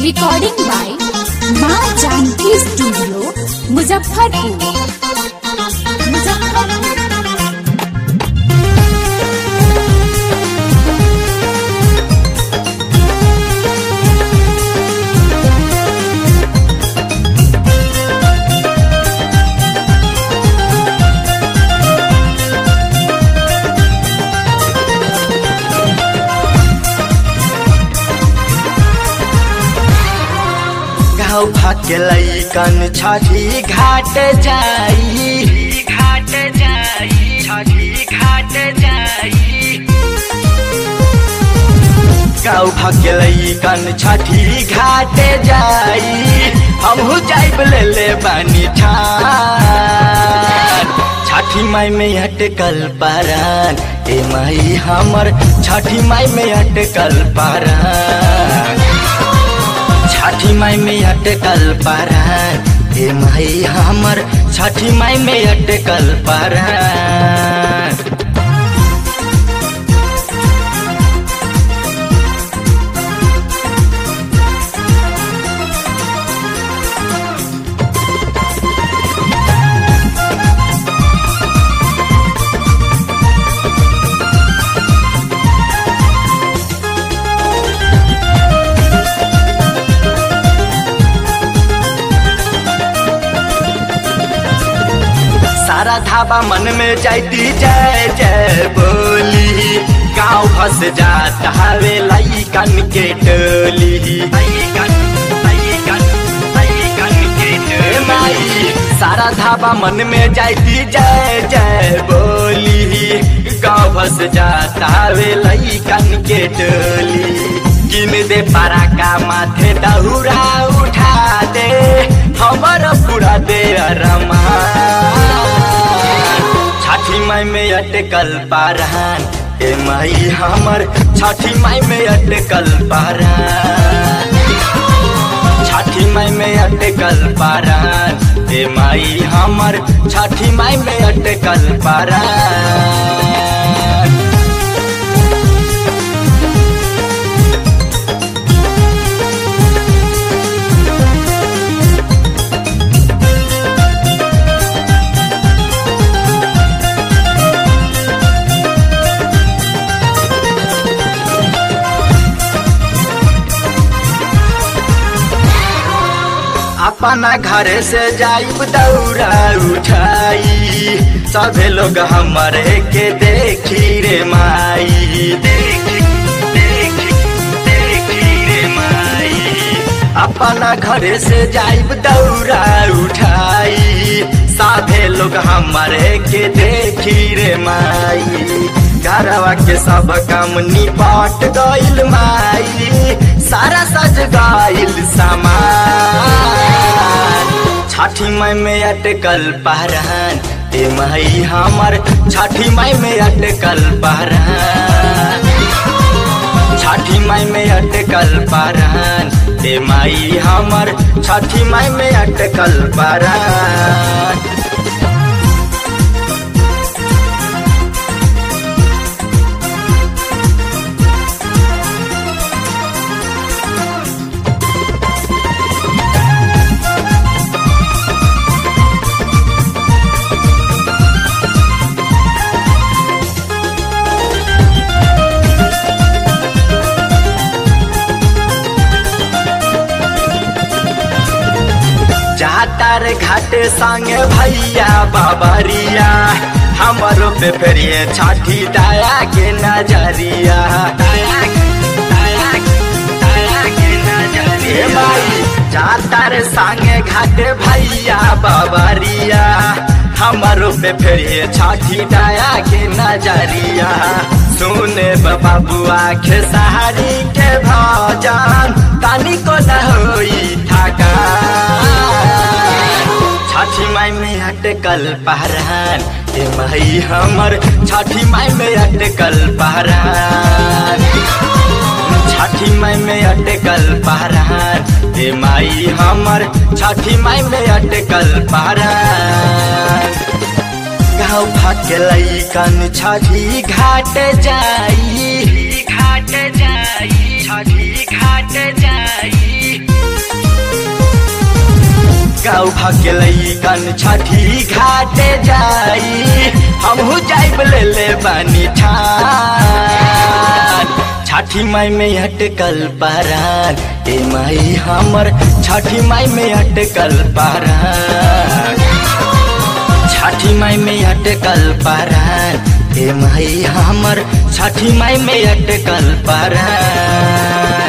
Recording by माँ Janaki studio Muzaffarpur Muzaffarpur गाँव भाग्य लैकन छठी घाट जाई घाट जाई छठी घाट जाई गाँव भाग्य लैकन छठी घाट जाई हमहू जाइब ले ले बानी ठान छठी माई में अटकल पारान ए माई हमर छठी माई में अटकल पारान छठी माई में अटकल पारान हे माई हमर छठी माई में अटकल पारान सारा धाबा मन में जाती जय जय बोली गाँव फंस जात हवे लैकन के टोली लइकन, लइकन, लइकन के टोली। माई सारा धाबा मन में जाती जय जय बोली गाँव फंस जात हवे लैकन के टोली किन दे पारा का माथे दहुरा उठा दे हमर पूरा दे अरमान छठी माई में अटकल पारान ए माई हमर छठी माई में अटकल पारान छठी माई में अटकल पारान ए माई हमर छठी माई में अटकल पारान अपना घर से जाइब दौड़ा उठाई सभे लोग हमारे के देखी रे माई देखी देखी देखी रे माई अपना घर से जाइब दौड़ा उठाई साधे लोग हमारे के देखी रे माई घरवा के सब काम निपट गइल माई सारा सज गइल सामान छठी माई में अटकल पहरान ए माई हमर छठी माई में अटकल पहरान छठी माई में अटकल पारान ए माई हमर छठी माई में अटकल पारान जातार घाट संगे भैया बाबरिया हमारो पे फेरिए छठी दाया के नजरिया दाया दाया दाया के नजरिया भाई जातार संगे घाट भैया बाबरिया हमारो पे फेरिए छठी दाया के नजरिया सुने बाबुआ खेसारी के भजन तानी को न होई थका छठी माई में अटकल पहरान ए माई हमर छठी माई में अटकल पहरान छठी माई में अटकल पहरान ए माई हमर छठी माई में अटकल पहरान गाँव भाग्य लैकन छठी घाट जाई घाट जाई छठी घाट जाई भकेलई कन छठी घाटे जाई हमहू जाइब ले ले बानी ठान छठी माई में अटकल पारान ए माई हमर छठी माई में अटकल पारान छठी माई में अटकल पारान ए माई हमर छठी माई में अटकल पारान